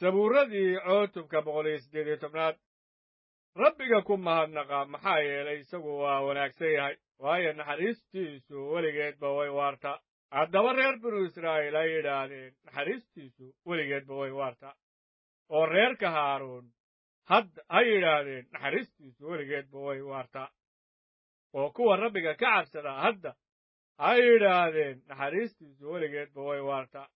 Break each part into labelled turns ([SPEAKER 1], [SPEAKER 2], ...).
[SPEAKER 1] sabuuradii cutubka boqol iyo siddeed iyo tobnaad rabbiga ku mahadnaqa maxaa yeelay isagu waa wanaagsan yahay waayo naxariistiisu weligeedba way waartaa haddaba reer binu israa'iil ay yidhaahdeen naxariistiisu weligeedba way waartaa oo reerka haaruun hadda ha yidhaahdeen naxariistiisu weligeedba way waartaa oo kuwa rabbiga ka cabsada hadda ha yidhaahdeen naxariistiisu weligeedba way waartaa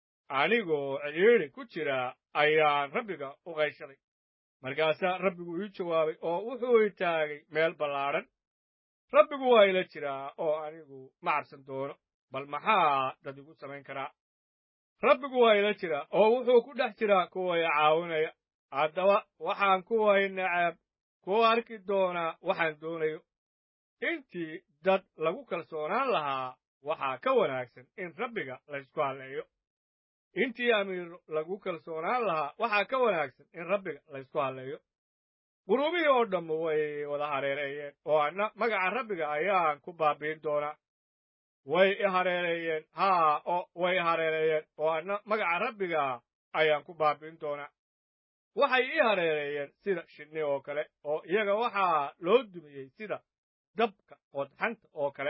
[SPEAKER 1] anigoo cidhiidhi ku jira ayaan rabbiga u qayshaday markaasaa rabbigu ii jawaabay oo wuxuu i taagay meel ballaadhan rabbigu waa ila jiraa oo anigu ma cabsan doono bal maxaa dad igu samayn karaa rabbigu waa ila jiraa oo wuxuu ku dhex jiraa kuwa i caawinaya haddaba waxaan kuway nacaab ku arki doonaa waxaan doonayo intii dad lagu kalsoonaan lahaa waxaa ka wanaagsan in rabbiga laysku halleeyo intii amiir lagu kalsoonaan lahaa waxaa ka wanaagsan in rabbiga laysku halleeyo quruubihii oo dhammu way wada hareereeyeen oo anna magaca rabbiga ayaan ku baabiin doonaa way i hareereeyeen haa oo way i hareereeyeen oo anna magaca rabbiga ayaan ku baabiin doonaa waxay ii hareereeyeen sida shinni oo kale oo iyaga waxaa loo dumiyey sida dabka qodxanta oo kale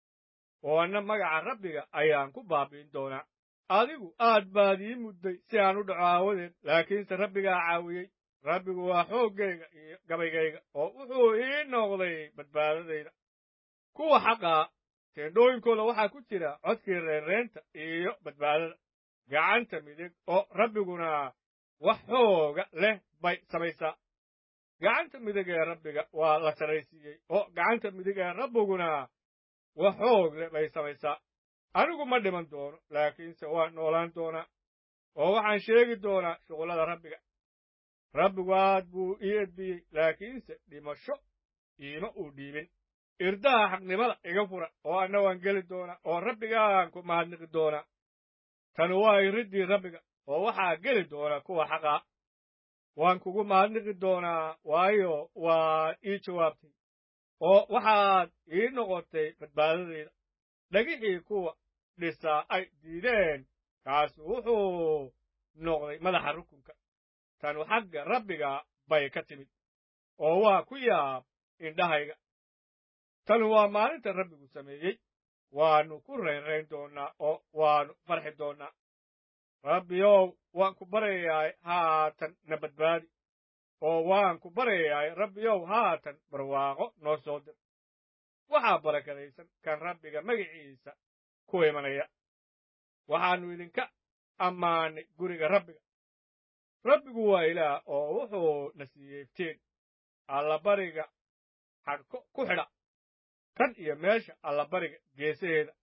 [SPEAKER 1] oo anna magaca rabbiga ayaan ku baabiin doonaa adigu aad baad ii mudday si aan u dhaco aawadeed laakiinse rabbigaa caawiyey rabbigu waa xooggayga iyo gabaygayga oo wuxuu ii noqday badbaadadayda kuwa xaqaa teendhooyinkooda waxaa ku jira codkii reerreenta iyo badbaadada gacanta midig oo rabbiguna wax xooga leh bay samaysaa gacanta midig ee rabbiga waa la saraysiiyey oo gacanta midig ee rabbiguna wax xoog leh bay samaysaa anigu ma dhiman doono laakiinse waan noolaan doonaa oo waxaan sheegi doonaa shuqullada rabbiga rabbigu aad buu ii edbiyey laakiinse dhimasho iima uu dhiibin irdaha xaqnimada iga fura oo anna waan geli doonaa oo rabbigaan ku mahadniqi doonaa tani waa iriddii rabbiga oo waxaa geli doona kuwa xaqaa waan kugu mahadniqi doonaa waayo waad ii jawaabtay oo waxaad ii noqotay badbaadadayda dhagixii kuwa dhisaa ay diideen kaasu wuxuu noqday madaxa rukunka tanu xagga rabbiga bay ka timid oo waa ku yaab indhahayga tanu waa maalinta rabbigu sameeyey waannu ku raynrayn doonnaa oo waannu farxi doonnaa rabbiyow waan ku baryayaay haatan na badbaadi oo waan ku baryayaay rabbiyow haatan barwaaqo noo soo dir waxaa barakadaysan kan rabbiga magiciisa ku imanaya waxaannu idinka ammaanay guriga rabbiga rabbigu waa ilaah oo wuxuu na siiyey iftiin allabariga xadhko ku xidha kan iyo meesha allabariga geesaheeda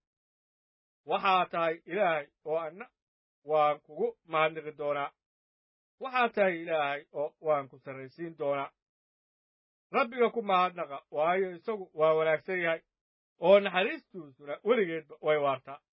[SPEAKER 1] waxaa tahay ilaahay oo anna waan kugu mahadniqi doonaa waxaa tahay ilaahay oo waan ku sarraysiin doonaa rabbiga ku mahadnaqa waayo isagu waa wanaagsan yahay oo naxariistuusuna weligeedba way waartaa